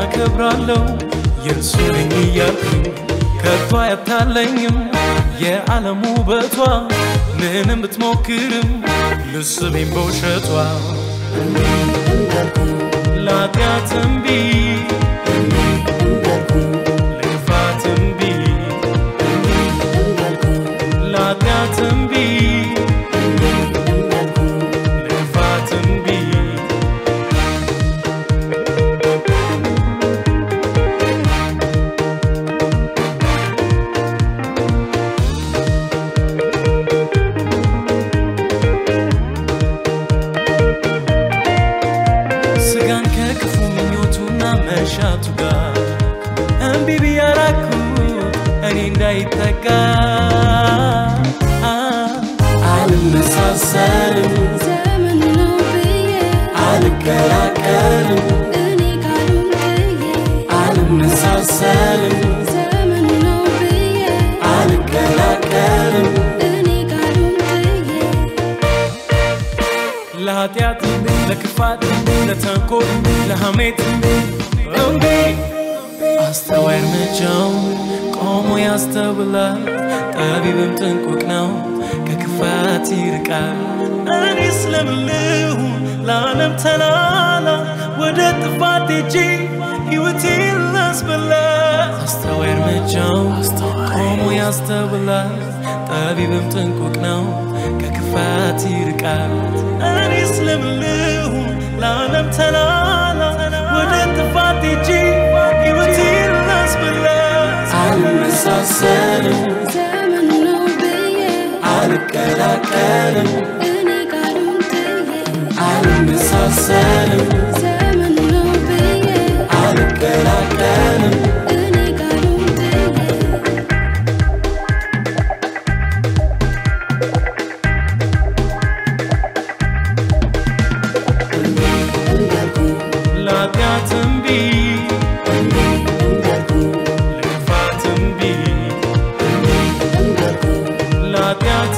አከብራለሁ የእርሱ ነኝ እያልኩኝ ከቶ አያታለኝም የዓለም ውበቷ ምንም ብትሞክርም ልስቤም በውሸቷ ለኃጢአት እምቢ ለክፋት እምቢ ለኃጢአት እምቢ ለክፋት እምቢ ስጋን ከክፉ ምኞቱና መሻቱ ጋር እምቢ ብያራኩት እኔ እንዳይጠጋ አልመሳሰልም ዘመን ነው ብዬ አልቀላቀልም እኔ ቃሉን ጥዬ አልመሳሰልም ዘመን ነው ብዬ አልቀላቀልም እኔ ቃሉን ጥዬ ለኃጢአት ለክፋት ለተንኮል ለሐሜት እምቢ አስተዋይ እርምጃው ቆሞ ያስተውላል ጠቢብም ጥንቁቅ ነው ከክፋት ይርቃል እኔ ስለምልሁ ለዓለም ተላላ ወደ ጥፋት ሄጄ ሕይወቴን ላስበላ አስተዋይ እርምጃው ቆሞ ያስተውላል ጠቢብም ጥንቁቅ ነው ከክፋት ይርቃል እኔ ስለምልሁ ለዓለም ተላላ ወደ ጥፋት ሄጄ ሕይወቴን ላስበላ አልመሳሰልም ዘመን ነው ብዬ አልቀላቀልም እኔ ቃሉን ጥዬ አልመሳሰልም ዘመን ነው ብዬ አልቀላቀልም እኔ ቃሉን ጥዬ ለኃጢአት እምቢ ለክፋት እምቢ ለኃጢአት